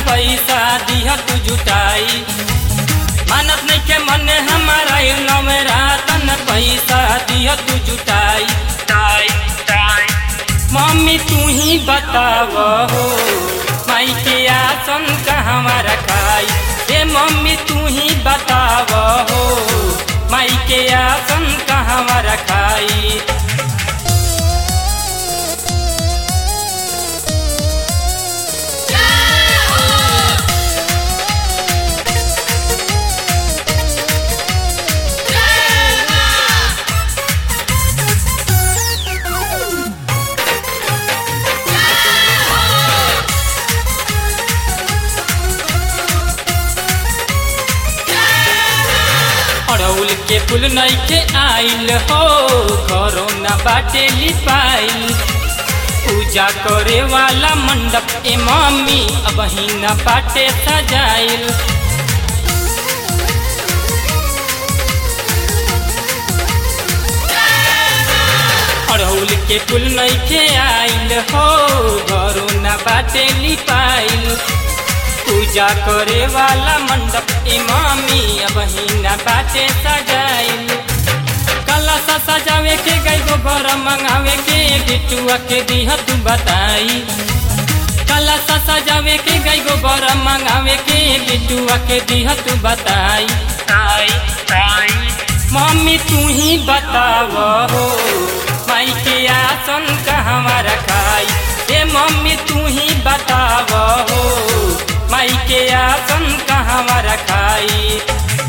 पैसा दिह तू जुटाई मानत नहीं के मन हमारा नवेरा तन पैसा दिह तू जुटाई टाई टाई मम्मी तू ही बताव हो माई के आसन कहवा रखाई ए मम्मी तू ही बताव हो माई के आसन कहवा रखाई अड़ौल के फूल नइखे आइल हो घरों न बाटे लिपाइल पूजा करे वाला मंडप ए मम्मी अब ही न बाटे सजाइल अड़ौल के फूल नइखे आइल हो घरों न बाटे लिपाइल पूजा करे वाला मंडप इमामी अब हिना बाटे सजाइल कला सा सजावे के गई गो घर मंगावे के बिटुआ के दिह तू बताई कला सा सजावे के गई गो घर मंगावे के बिटुआ के दिह तू बताई आई आई मम्मी तू ही बताव हो माई के आसन कहवा रखाई ए मम्मी तू ही बताव हो माई के आसन कहवा रखाई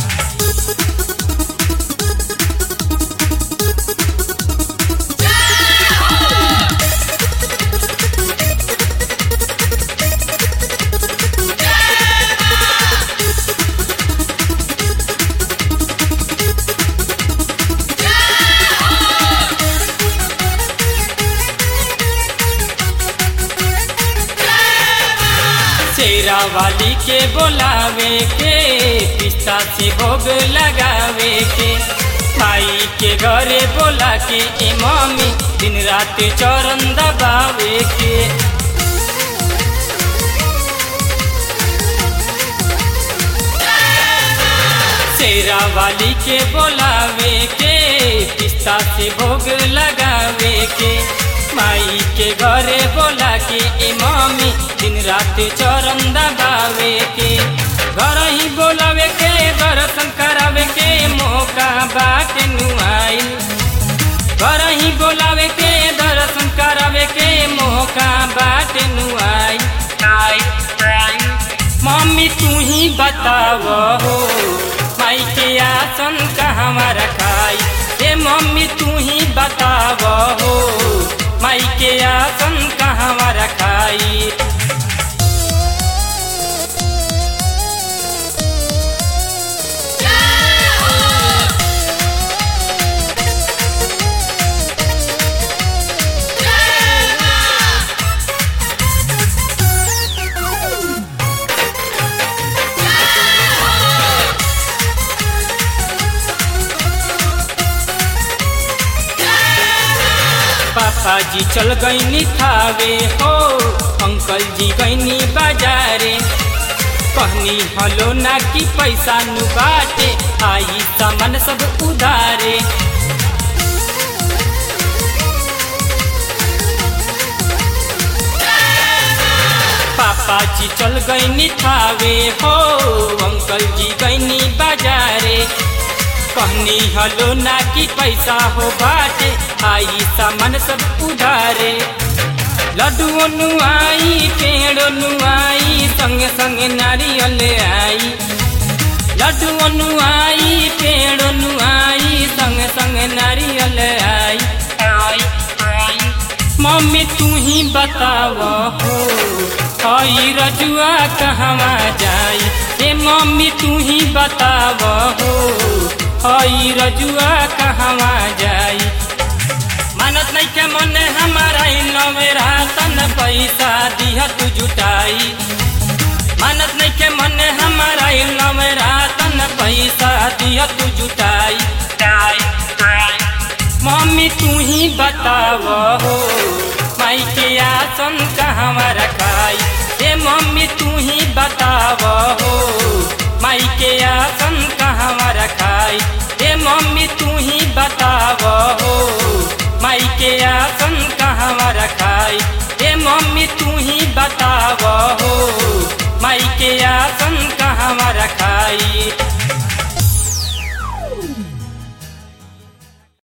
शेरा वाली के बोलावे के पिस्ता से भोग लगावे के भाई के घरे बोला के ए मम्मी दिन रात चरण दबावे के शेरा वाली के बोलावे के पिस्ता से भोग लगावे के माई के घरे बोला के ए मम्मी दिन रात चरण दबावे के घर ही बोलावे के दर्शन करावे के मौका बाट नुआइल घर ही बोलावे के दर्शन करावे के मौका बाट नुआई मम्मी तू ही बताव हो माई के आसन कहवा रखाई ए मम्मी तू ही बताव हो माई के आसन कहवा रखाई पापा जी चल गईनी थावे हो अंकल जी गईनी बाजारे कहनी हलो ना कि पैसा नु बाटे आई सामान सब उधारे पापा जी चल गईनी थावे हो अंकल जी गईनी बाजारे कहनी हलो ना कि पैसा हो बाटे आई सामान सब उधारे लड्डू नुआई पेड़ नुआई संगे संगे नारियल आई लड्डू नुआई पेड़ नुआई संगे संगे नारियल आई मम्मी तू ही बताव हो हई रजुआ कहवा जाई ए मम्मी तू ही बताव हो हई रजुआ कहवा जाई मानत नहीं के मन हमारा नवेरा तन पैसा दिह तू जुटाई मानत नहीं के मन हमारा नवेरा तन पैसा दिह तू जुटाई मम्मी तू ही बताव हो माई के आसन कहवा रखाई ए मम्मी तू ही बता माई के आसन कहवा रखाई ए मम्मी तू ही बताव हो माई के आसन कहवा रखाई